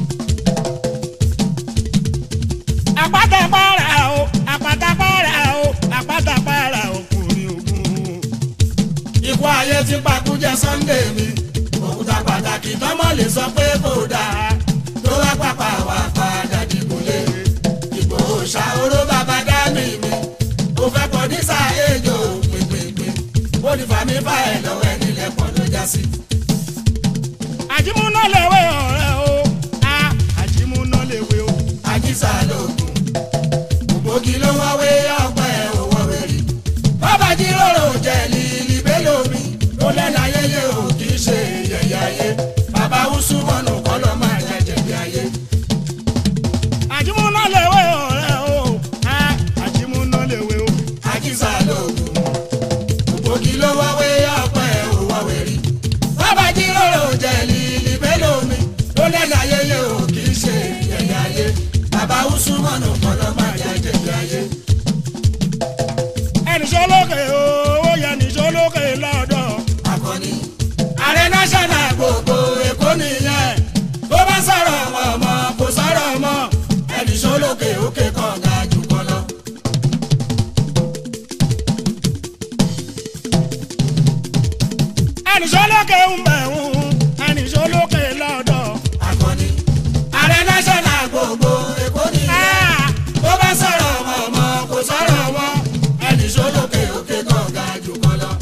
àpáta para o àpáta para o àpáta para òkùnrin ògùn. ikú ayé ti pakújẹ Sunday mi òkúta pàtàkì tọ́mọ lè sọ pé kò dáa tó wá pàpà wà padà dìgúnlé Ìgbòho ṣàhóró bàbá dá mi mi kò fẹ́ pọ̀ ní sáà èjò pínpínpín ó ti fà mí fà ẹ̀ lọ́wọ́ ẹ̀ nílẹ̀ pọ̀ ló já sí. àjìmúná lèwe ọ̀rẹ́ o a àjìmúná lèwe o. àjíṣà lóògùn ògbógi ló wáwé ọpẹ òwò wẹrí bàbá jíròrò jẹ lílì bélòmí ló lẹ́nu ayẹyẹ ò kì í ṣe yẹ̀yẹ́ ayé bàbá wúsù mọ́nù kọ́ ló máa jẹ jẹ̀bi ayé. àjìmúná lèwe ọ̀rẹ́ o a àjìmúná lèwe o. àjíṣà lóògùn ògbógi ló wáwé ọpẹ òwò wẹrí bàbá jíròrò jẹ lílì bélòmí ló lẹ́nu ayẹyẹ ò kì í ṣe yẹ̀yẹ́ ayé bàbá wúsù mọ́nù kọ́ ló máa jẹ jẹ̀bi ayé. ẹnì sọlókè owó yẹn ní sọlókè lọ́dọ̀. akọni. ààrẹ national gbogbo èkó nìyẹn tó bá sọ̀rọ̀ ọmọ kò sọ̀rọ̀ ọmọ ẹnì sólókè òkè kan ga jù kan lọ. ẹnì sọlókè ń bẹ̀ ń ẹnì sọlókè lọ́dọ̀. akọni. ààrẹ national gbogbo èkó nìyẹn Ah! tó bá sọ̀rọ̀ ọmọ kò sọ̀rọ̀ ọmọ ẹnì sólókè òkè kan ga jù kan lọ.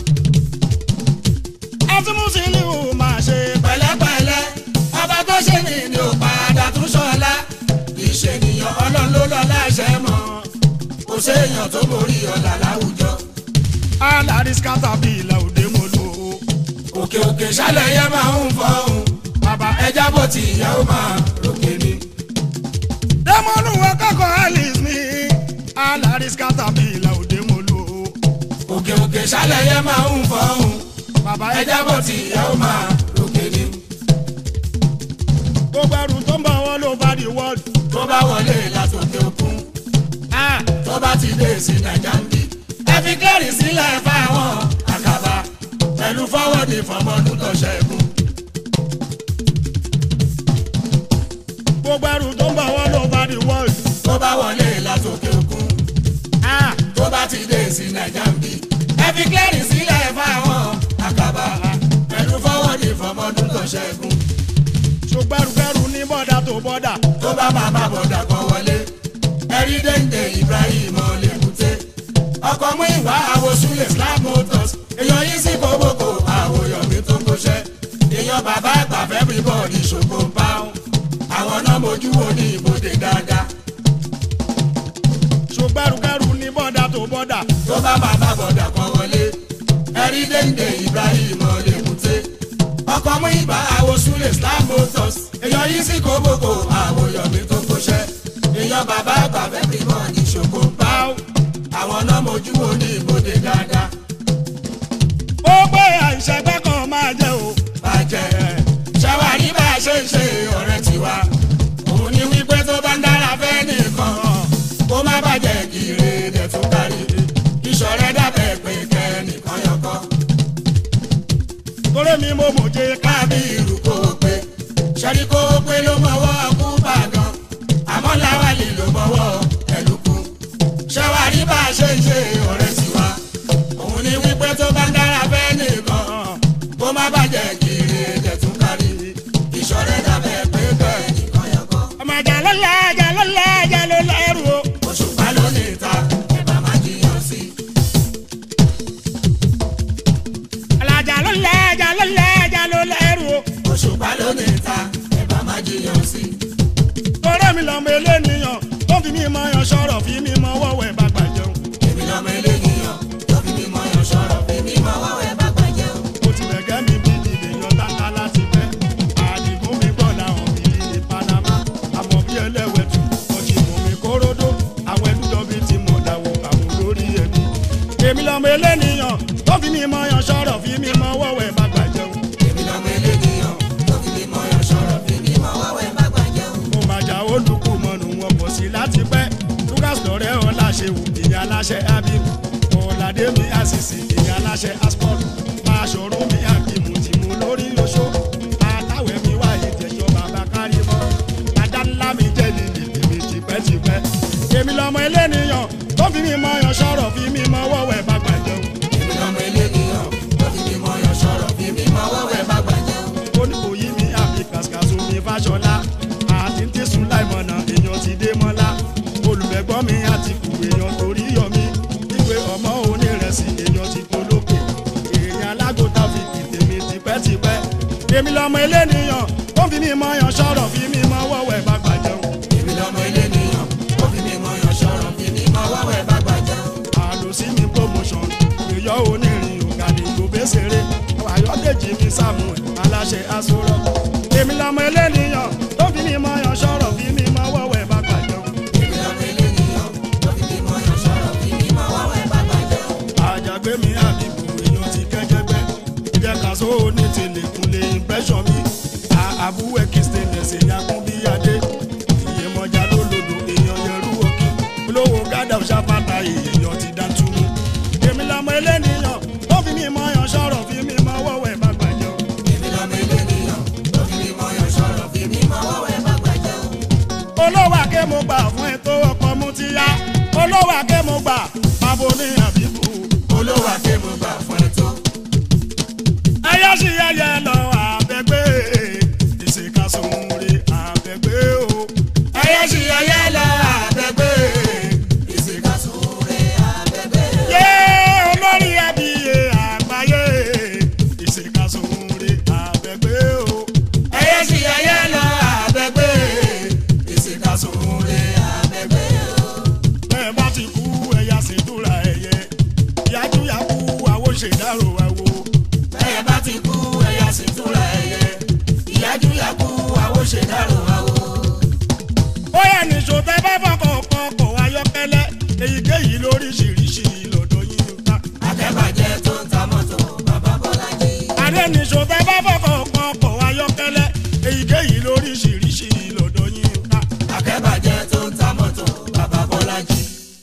ẹ tún mú sílíù máa ṣe pẹ̀lẹ́pẹ̀lẹ́ ọba tó ṣe ní ni ò padà tún ṣọlá ìṣènìyàn ọlọ́run ló lọ láṣẹ mọ́ kò séèyàn tó borí ọ̀là láwùjọ. alaris caterpillar òde mo lò ó. òkè òkè ṣálẹ̀ yẹn máa ń fọ́hùn bàbá ẹja bó ti ìyá ó máa ròkè ni. dẹ́mọ́nù akẹ́kọ̀ọ́ alice mi alaris caterpillar òde mo lò ó. òkè òkè ṣálẹ̀ yẹn máa ń fọ́hùn bàbá ẹja bó ti ìyá ó máa ròkè ni. gbogbo ẹrù tó ń bọ̀ wọ́n ló bá di wọ́ọ̀dù. tó bá wọlé látòkè òkun Ah! tó bá ti dé sí nàìjà ń bì. ẹ fi kẹ́rì sílẹ̀ fáwọn àkàbà pẹ̀lú fọ́wọ́dì fọmọdún tó ṣẹ́gun. gbogbo ẹrù tó ń bọ̀ wọ́n ló bá di wọ́ọ̀dù. tó bá wọlé látòkè òkun Ah! tó bá ti dé sí nàìjà ń bì. ẹ fi kẹ́rì sílẹ̀ fáwọn àkàbà pẹ̀lú fọ́wọ́dì fọmọdún tó ṣẹ́gun. ṣùgbọ́n ẹrù ní bọ́dà tó bọ́dà. tó bá máa bá bọ̀dà kan wọlé ẹ̀rí dénde Ibrahim ọ̀lẹ́kùté ọkọ̀ mú ìwà àwòsúlẹ̀ Slab Motors èèyàn yìí sí kóbókò àwòyọ̀mí tó ń kóṣẹ́ èèyàn bàbá àgbà fẹ́ bí bọ́ọ̀dì ṣògo ń bá wọn àwọn náà mojú wo ní ìbòdè dáadáa ṣùgbọ́n ẹrù ní bọ́dà tó bọ́dà. tó bá máa bá bọ̀dà kan wọlé ẹ̀rí dénde Ibrahim ọ̀lẹ́kùté ọkọ̀ mú ìwà àwòsúlẹ̀ Slab Motors èèyàn yìí sí kóbókò àwòyọ̀mí tó ń kóṣẹ́ èèyàn bàbá àgbà fẹ́ bí bọ́ọ̀dì ṣògo ń bá wọn àwọn náà mojú wo ní ìbòdè dáadáa ó gbé àìṣẹ́gbẹ́ kan máa jẹ́ o. bàjẹ́ ṣàwárí bá a ṣe ń ṣe ọ̀rẹ́ tiwa òun ni wípé tó bá ń dára fẹ́ nìkan kó má bàjẹ́ gírè dẹ̀ tún kárí ìṣọ̀rẹ́ dàbẹ̀ pé kẹ́nìkan yọkọ́ mo mòye ká kábírù kó o pé sẹ́ni kó o pé ló mọ̀wọ́ kú bàgàn àmọ́ láwálì ló mọ̀wọ́ ẹ̀lùkù ṣẹ́wárí bá a ṣe ń ṣe ọ̀rẹ́ sí wa òun ni wípé tó bá ń dára fẹ́ nìkan kó má bàjẹ́ kiri ẹ̀jẹ̀ tún kárí ìṣọ̀rẹ́ dàbẹ̀ pé bẹ́ẹ̀ nìkan yẹn kọ́ ọmọ àjà ló lẹ àjà ló lẹ àjà ló lẹrù o. òṣùpá ló ní ta ẹ̀bà má jiyàn sí àjà ló lẹ àjà ló lẹ àjà ló lẹrù o. òṣùpá ló ní ta ẹ̀bà má jiyàn sí ọ̀rẹ́ mi lọ́mọ eléníyàn tó fi mí mọ yan sọ̀rọ̀ fi mí mọ wọ́wẹ́ bá gbàjẹun. èmi lọ́mọ eléyìíyàn tó fi mímọ́ yan sọ̀rọ̀ fi mímọ́ wọ́wẹ́ bá gbàjẹ́ o. mo ti bẹ̀gẹ́ mi bí ìdè yan tata láti fẹ́. àdìgún mi gbọ́ làwọn mi rí ní Panama. àmọ́ bí ẹlẹ́wẹ̀ tù wọ́n ti mú mi kóródó. àwọn ẹlúdọ̀ bíi ti mọ̀ dàwọ̀ àwọn lórí ẹbí. èmi lọ́mọ eléníyàn tó fi mí mọ yan sọ̀rọ̀ fi mí mọ wọ́wẹ́ bá gbàjẹun. èmi lọ́mọ eléyìíyàn tó fi mímọ́ yan sọ̀rọ̀ fi mímọ́ wọ́wẹ́ bá gbàjẹ́ o. mo máa jà olùkú mọ́nu wọn pọ̀ sí láti pẹ́ lucas lọ́rẹ́ ọ̀la ṣe wù ìyá aláṣẹ abibu ọ̀làdé mi àṣìṣe ìyá aláṣẹ asport máa ṣòro mi àbímú tí mo lórí oṣó àtàwẹ̀ mi wá ìjẹ̀jọ́ bàbá kárí mọ́ ajá ńlá mi jẹ́ lílì èmi tipẹ́tipẹ́ èmi lọ́mọ eléníyàn tó fi mi mọ yan sọ̀rọ̀ fi mi mọ wọ́wẹ́ bá gbàjẹun èmi lọ́mọ eléyìíyàn tó fi mímọ́ yan sọ̀rọ̀ fi mímọ́ wọ́wẹ́ bá gbàjẹ́ o. oníkòyí mi àbí kàṣkàṣù mi fàṣọlá àti tí sùláìmọ̀nà èèyàn ti dé mọ́lá olùfẹ́gbọ́n mi àti kù èèyàn torí yọ mí ìwé ọmọ onírẹsì èèyàn ti polókè èèyàn alágòtà fi kìtèmí tipẹ́tipẹ́ èmi lọmọ eléníyàn ó fi mí mọyàn sọ̀rọ̀ fi mí mọ wọ́wẹ́ bá gbàjẹun èmi lọ́mọ eléyìíyàn tó fi mímọ́ yan sọ̀rọ̀ fi mímọ́ wọ́wẹ́ bá gbàjẹ́ o. àlòsí mi promotion èyọ onírin ògàdì òbẹ́sẹ̀rẹ̀ ayọ́dèjì mi samuel aláṣẹ aṣọrọ èmi lọmọ eléníyàn tó fi mí mọyàn sọ̀rọ̀ fi mí mọ wọ́wẹ́ bá gbàjẹun. èmi lọ́mọ eléyìíyàn tó fi mímọ́ yan sọ̀rọ̀ fi mímọ́ wọ́wẹ́ bá gbàjẹ́ o. àjàgbé mi àbíkú èèyàn ti kẹ́jẹ́gbẹ́ ìjẹ́ kàṣó ní tìlẹ̀kùnlé impression mi àbúwẹ̀ kìstẹ̀nẹ̀sì yakun bí adé ìyèmọ̀já lólodò èèyàn yẹrù òkè olówó gádà ṣàpàtà èèyàn ti dá túmú èmi lọmọ eléníyàn tó fi mí mọ yan sọ̀rọ̀ fi mí mọ wọ́wẹ́ má gbàjẹ́ o. èmi lọ́mọ eléyìíyàn tó fi mímọ́ yan sọ̀rọ̀ fi mímọ́ wọ́wẹ́ bá gbàjẹ́ o. olówó àké mo gbà fún ẹ tó ọkọ̀ mú ti yá olówó àké mo gbà pàbó ní àbíkú olówó akéwòn gbà fún ẹ tó. ẹyẹ sì yẹyẹ lọ àbẹ̀gbé ìṣèkàsóore àbẹ̀gbé o. ẹyẹ sì ẹyẹ lọ àbẹ̀gbé ìsìnkàsóore àbẹ̀gbé. yé olórí abiyẹ àgbáyé ìṣèkàsóore àbẹ̀gbé o. ẹyẹ sì ẹyẹ lọ àbẹ̀gbé ìsìnkàsóore àbẹ̀gbé. bẹ́ẹ̀ bá ti kú ẹ̀yà ṣètúra ẹ̀yẹ yájúyàkú àwọn ṣèdárò àwo. bẹ́ẹ̀ bá ti kú ẹ̀yà sì túra ẹ̀yẹ ìyájú yakú àwo ṣèdárò àwo. ó yẹ nìṣó tẹ bá fọkàn kan kọ̀ ayọ́kẹ́lẹ́ èyíkéyìí lóríṣiríṣi lọ́dọ̀ yín ká. akẹ́bàjẹ́ tó ń ta mọ́tò bàbá bọ́lájí. àdé nìṣó tẹ bá fọkàn kan kọ̀ ayọ́kẹ́lẹ́ èyíkéyìí lóríṣiríṣi lọ́dọ̀ yín ká. akẹ́bàjẹ́ tó ń ta mọ́tò bàbá bọ́lájí.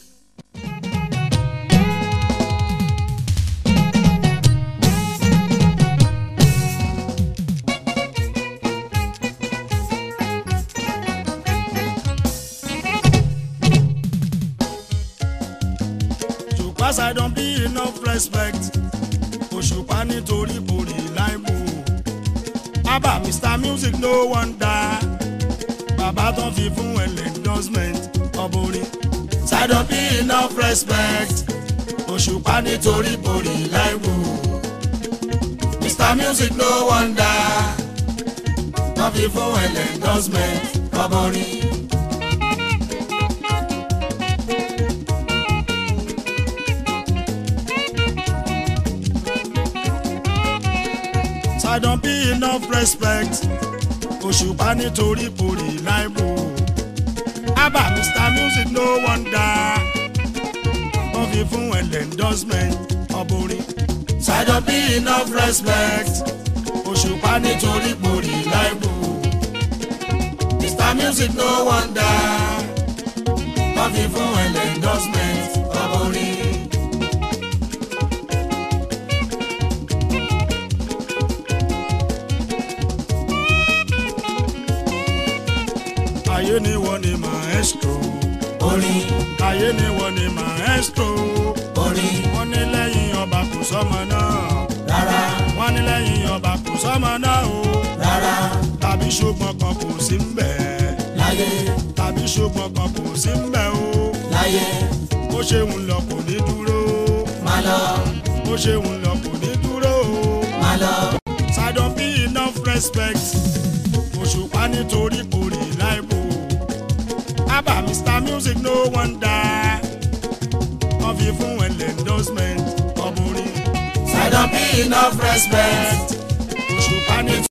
ṣùpá ṣàìdán bí enough respect òṣùpá nítorí borí láìpò abba mr music no wonder bàbá tó fi fún ẹlẹ́ endorsement ọ̀bùnrin ṣàìdán bí enough respect òṣùpá nítorí borí láìpò mr music no wonder wọ́n fi fún ẹlẹ́ endorsement kọ́bọ̀rin. ṣàìdán bí enough respect òṣùpá nítorí borí láìpò abba mr music no wonder wọ́n fi fún ẹlẹ́ endorsement ọ̀bùnrin. ṣàjọ bí enough respect òṣùpá nítorí borí láìpò mr music no wonder wọ́n fi fún ẹlẹ́ endorsement kọ́bọ̀rin. ayé ni wọ́n ní maestro orin wọ́n ní lẹ́yìn ọba kò sọ́mọ náà rárá wọ́n ní lẹ́yìn ọba kò sọ́mọ náà o rárá tàbí ṣùgbọ́n kan kò sí ń bẹ̀ láyé tàbí ṣùgbọ́n kan kò sí ń bẹ̀ o láyé bó ṣe ń lọ kò ní dúró má lọ bó ṣe ń lọ kò ní dúró o. má lọ Sádọ̀ bí enough respect òṣùpá nítorí kò rí láìpò abba Mr Music no wonder wọ́n fi fún ẹ̀lẹ́ endorsement ọmọ orin I don't be enough respect. òṣùpá nítorí.